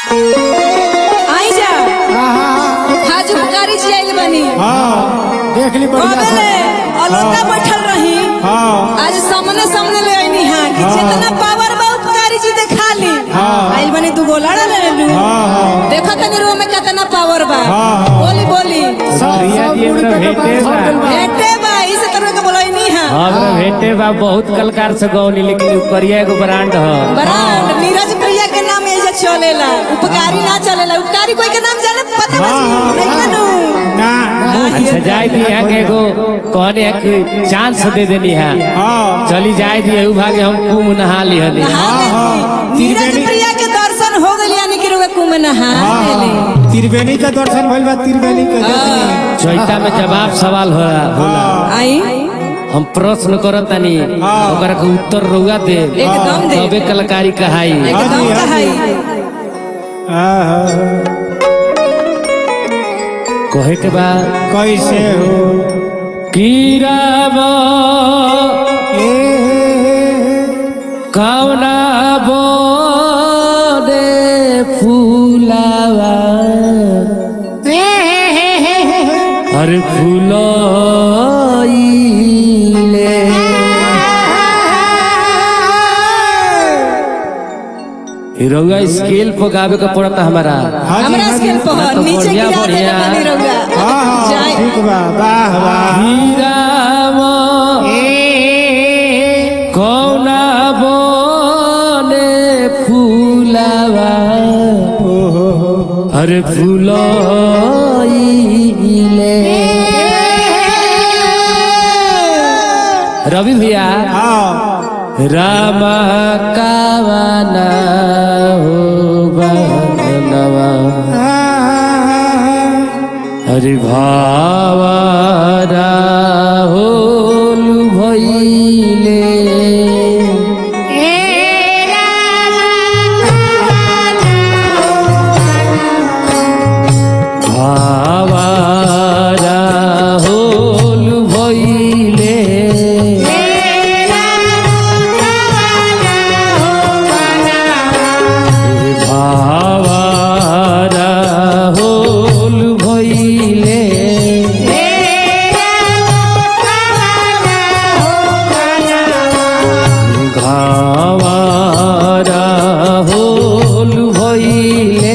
आई जा हाँ हाज पुकारी जी आइल बनी हाँ देख ली बढ़िया कबेले अलोटा बैठल रही हाँ आज सामने सामने ले आईनी हां कि हाँ। जितना पावर बा उपकारी जी दिखा ली हाँ। आइल बनी तू गोलाड़ा ले लू हाँ हाँ देखो तनी रो में कितना पावर बा हाँ, हाँ। बोली बोली सब बढ़िया सब जी, बुढ़ एकदम के भेटे पास बा। होटल बा। बेटे बा इसे तरह के बोलैनी हां हमरा भेटे बा बहुत कलकार से गौनी लेकिन उ करिया एगो ब्रांड ह ब्रांड नीरज प्रिया के नाम एजे चलेला उपकारी ना चलेला उपकारी कोई के नाम जाने पता बा हाँ, हाँ, नहीं कनु ना अच्छा जाए दी यहाँ के एगो कहने है कि चांस दे देनी है हाँ चली जाए दी एहू भागे हम कुम नहा ली हनी नहा हाँ, लेली। नीरज त्रिवेणी- प्रिया के दर्शन हो गइल यानी कि रुए कुम नहा लेली हाँ त्रिवेणी का दर्शन भइल बा त्रिवेणी के देखनी चौथा में जवाब सवाल हो होला आई हम प्रश्न करत तनी हाँ। ओकरा के उत्तर रउआ दे एकदम दे तबे कलाकारी कहाई एकदम हाँ जी, हाँ कहाई हाँ, हाँ। कहे के बा कैसे हो कीराबा ए कौना बोदे फूलावा अरे फूलोइले ई रउआ स्केल पर गावे के पड़ता हमारा हाँ जी, हमरा हाँ जी। स्केल पर ना तो नीचे बढ़िया, गिरा देले बढ़िया। बनी रहुआ हाँ हाँ जाए ठीक बा वाह वाह हीरावा कौना बोने फूलावा ओहो अरे फूलोइले रवि भैया हाँ राम कावना हो बनवा हरि भावरा होल भइले भावरा होल भइले भावरा होल भइले घावारा होल भइले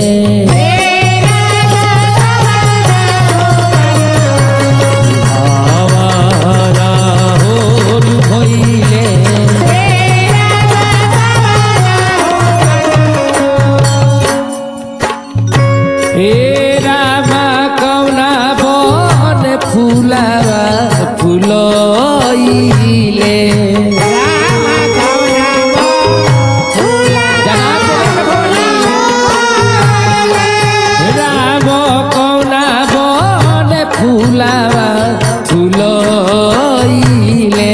घावारा होल भइले ए रामा कौना बन फुलावा फुलइले राम कौना बन फुलावा फुलइले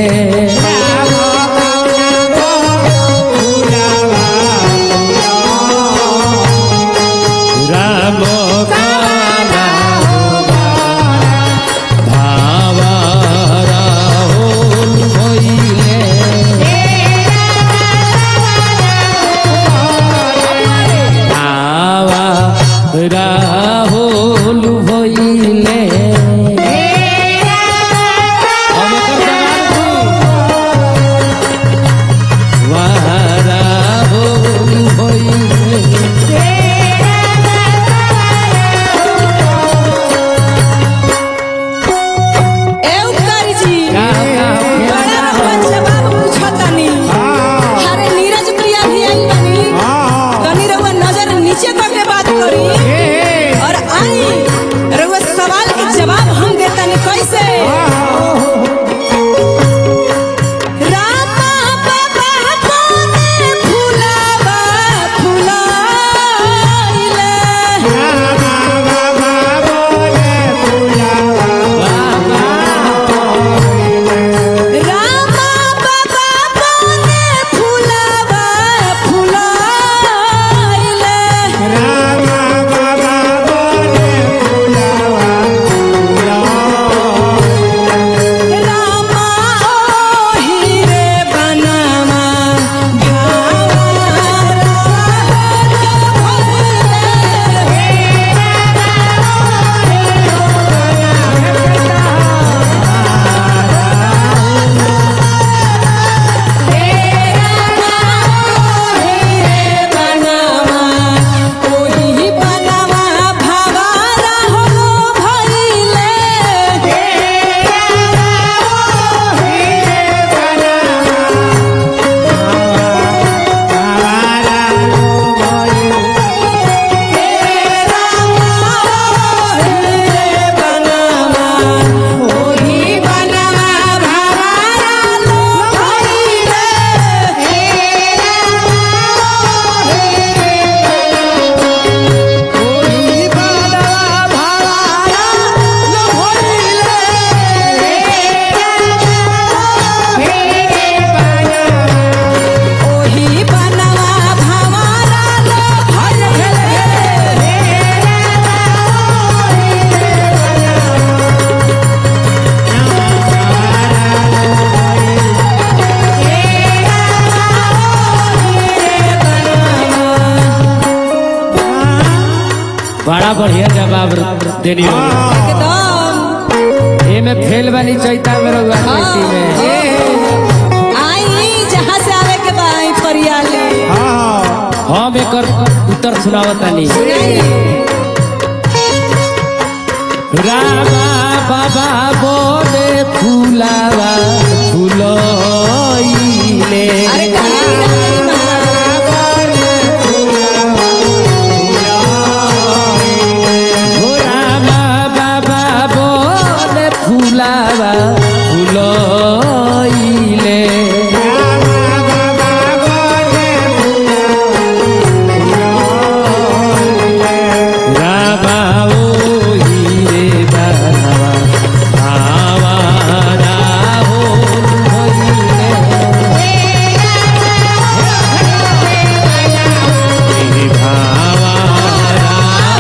राम काला भावा राहुल भइले भावा राहुल भइले हम एकर जवाब दी। वाह राहुल भइले ए उपकारी जी का का बड़ा रहुआ जवाब पूछतानी हाँ अरे नीरज प्रिया भी आई बनी हाँ तनी रहुआ नजर नीचे करके बात करी बड़ा बढ़िया जवाब देनी हो एकदम ये में फेल वाली चैता में रहुआ खेती में आई जहाँ से आवे के बा आई फरियाली हम एकर उत्तर सुनावतानी रामा बाबा बोले फूलावा फूलोइले अरे कहीं ना कहीं हो रामा बाबा बोले फूलावा फूलोइले रामा ओही रे बाबा आवारा हो भइले भावारा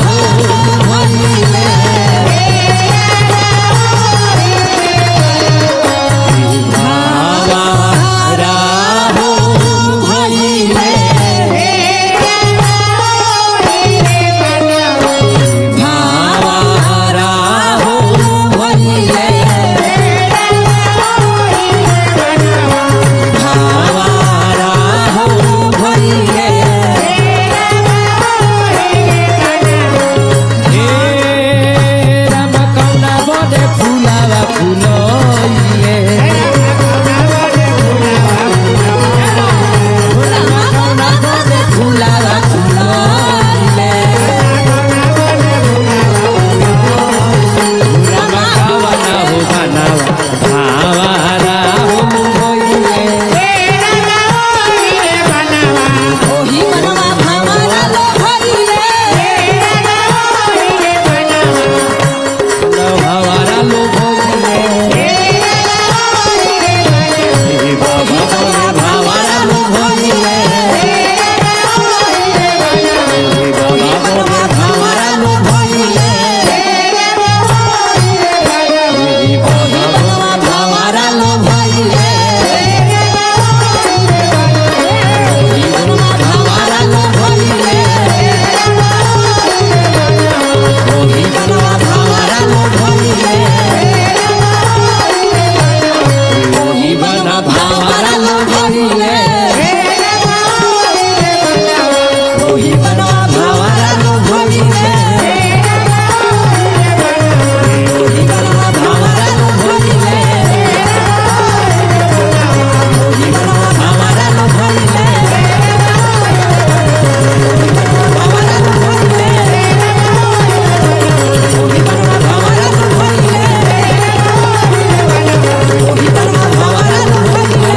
भावारा हो भइले भावारा हो भइले भावारा हो भइले हे राम कौना बने फुलावा फुलोइले कौना बने फुलावा फुलोइले राम कौना हो बनावा भावारा हो भइले ओही मनवा भावारा लो भइले भावारा लो भइले बाबा बोले भावारा लो भइले बाबा बोले भावारा लो भइले बाबा बोले भावारा लो भइले भावारा लो भइले ओही बनवा भावारा लो भइले ओही बना भावारा लो भइले ओही बनवा भावारा लो भइले ओही बनवा भावारा लो भइले ओही बनवा भावारा लो भइले भावारा लो भइले ओही बनवा भावारा लो भइले ओही बनवा भावारा लो भइले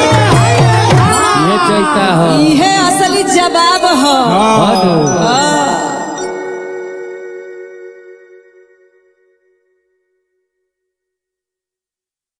ये चैता हो इहे असली जवाब ह हलो हाँ।